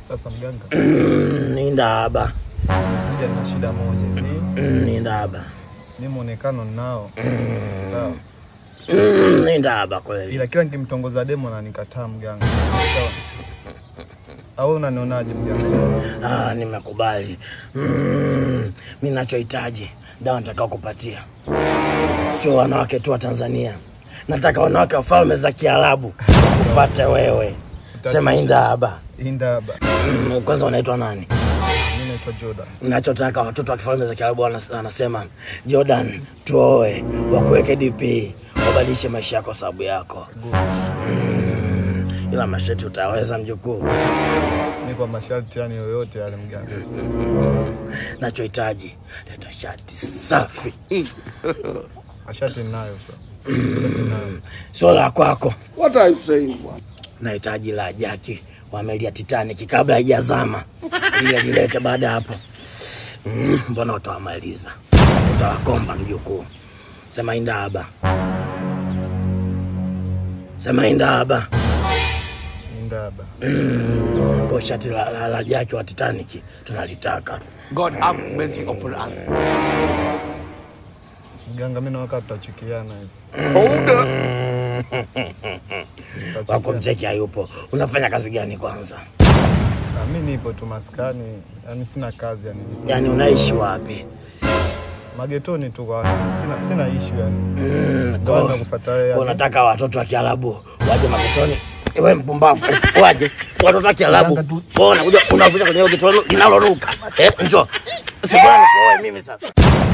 Sasa mganga, Mm, ni ndaba moja na shida moja hivi, Mm, ni ndaba ni muonekano ninao sawa, Mm, ni ndaba kweli ila kila nikimtongoza demo na nikataa mganga, sawa. Au unanionaje mganga? Ah, nimekubali. Mm, mi nachohitaji dawa nitakao kupatia sio wanawake tu wa Tanzania, nataka wanawake wa falme za Kiarabu kufate wewe. Sema indaba. Indaba, Mm, kwanza unaitwa nani? mimi naitwa Jordan. Nachotaka watoto wa kifalme za Kiarabu wanas- wanasema Jordan, tuoe, wakuweke DP, wabadilishe maisha yako sababu yako. Mm, ila masheti utaweza mjukuu. Ni kwa masharti yani yoyote yale mganga. Nachohitaji leta shati safi, Mashati ninayo sasa. Mashati ninayo. sio la kwako. What are you saying, bwana? Nahitaji la jaki wa meli ya Titanic kabla haijazama, ili alilete baada ya hapo. Mm, mbona utawamaliza? Utawakomba mjukuu. Sema indaba, sema indaba. Indaba. Kwa shati la, la, la jaki wa Titanic tunalitaka. God have mercy upon us. Mganga, mimi nawaka tutachikiana hivi. Hold up. Wako Tutachikiana. mcheki hayupo. Unafanya kazi gani kwanza? Ah, Mimi nipo tu maskani, yani sina kazi yani. Yaani unaishi wapi? Magetoni tu kwa sina sina issue yani. Mm, Kwanza kwa- kufuata wewe. yani. unataka watoto wa Kiarabu waje magetoni? Wewe mpumbavu, waje watoto wa Kiarabu. Mganga tu- Wewe unakuja unavuja kwenye hiyo geto linaloruka. Eh, njoo. Sibana kwa wewe mimi sasa.